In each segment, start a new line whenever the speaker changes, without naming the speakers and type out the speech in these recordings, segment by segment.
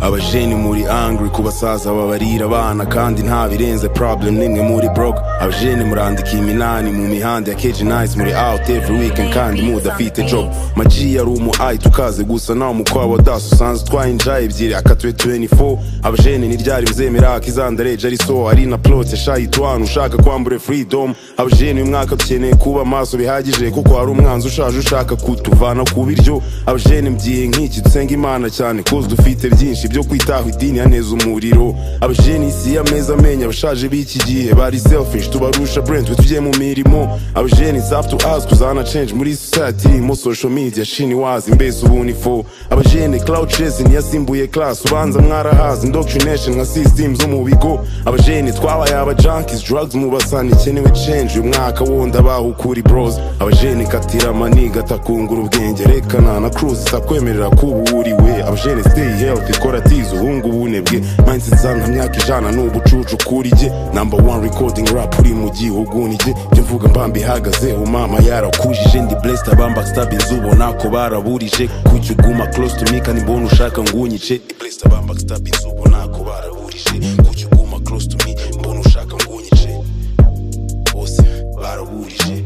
abajeni muri angry ku basaza babarira abana kandi nta birenze problem nimwe muri broke abajeni murandika iminani mu mihanda ya keji nice muri out every weekend kandi mudafite job maji yari umu ayi tukaze gusa nawe umukwabu wa daso usanzwe utwaye inja ebyiri akatuye 24 abajeni ntiryari buzemera akizandareje ari so ari na plot yashaye itwanu ushaka kwambure freedom abajeni uyu mwaka dukeneye kuba maso bihagije kuko hari umwanzi ushaje ushaka kutuvana ku biryo abajeni mby'ihe nk'iki dusenga imana cyane kuko dufite byinshi byo kwitaho idini yaneza umuriro abajeni isi y'ameza amenya abashaje b'iki gihe bari selfish tubarusha brentwe tujye mu mirimo abajeni safu tu us tuzana change muri society irimo social media shini wazi mbese ubunifo abajeni cloud chasing yasimbuye class ubanza mwarahazi indoctrination nka system zo mu bigo abajeni twabaye aba junkies drugs mu basani ikenewe change uyu mwaka wundi abaho ukuri bros abajeni katira amaniga atakungura ubwenge rekana na cruise itakwemerera kuba uriwe abajeni stay healthy kora tizo hungu bunebwe mindset zanga myaka ijana n'ubucucu kuri jye number one recording rap uri mu gihugu ni jye jye mvuga mbamba ihagazeho mama yarakujije ndi blessed abamba stabins ubona ko baraburije kuki uguma close to me kandi mbona ushaka ngunyice blessed abamba stabins ubona ko baraburije kuki uguma close to me mbona ushaka ngunyice bose baraburije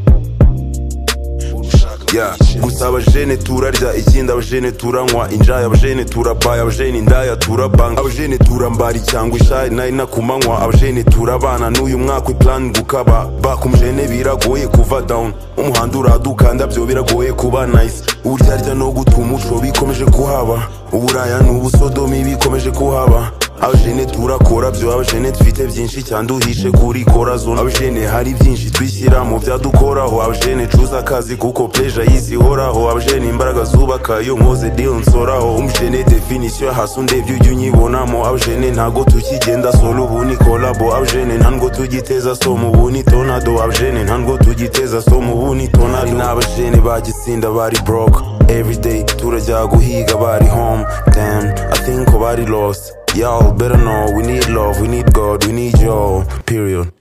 Yeah. gusa abajene turarya ikindi abajene turanywa injaya abajene turabaya abajene indaya turabanga abajene turambara icyangwa ishayi nari nakumanywa abajene turabana n'uyu mwaka iplan gukaba bakumujene biragoye kuva down umuhanda uraduka ndabyo biragoye kuba nice uburyarya no guta umuco bikomeje kuhaba uburaya n'ubusodomi bikomeje kuhaba abajene turakora byo abajene dufite byinshi cyane duhishe kuri korazone abajene hari byinshi twishyira mu byadukoraho abajene cuza akazi kuko pleja y'isi ihoraho abajene imbaraga zubaka iyo nkoze deal nsoraho umujene definisiyo hasi ndebye ujya unyibonamo abajene ntago tukigenda solo ubu ni kolabo abajene ntango tugiteza somo ubu ni tonado abajene ntango tugiteza somo ubu ni tonado n'abajene bagitsinda bari broke everyday turajya guhiga bari home damn i think ko bari lost Y'all better know we need love, we need God, we need y'all. Period.